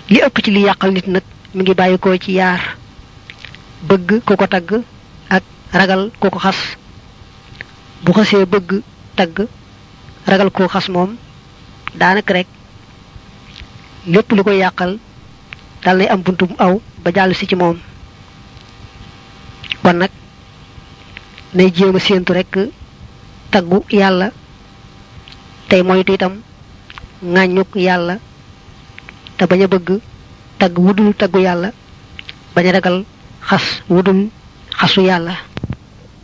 li ëpp ci li yàqal nit nag mi ngi bàyyikoo ci yaar bëgg ku ko tagg ak ragal ku ko xas bu xasee bëgg tagg ragal koo xas moom daanaka rek lépp lu koy yàqal dal nay am buntum aw ba jàll si ci moom kon nag nay jéem a séentu rek taggu yàlla tey moytu itam ŋàññuk yàlla te bañ a bëgg tagg wudul taggu yàlla bañ a ragal xas wudul xasu yàlla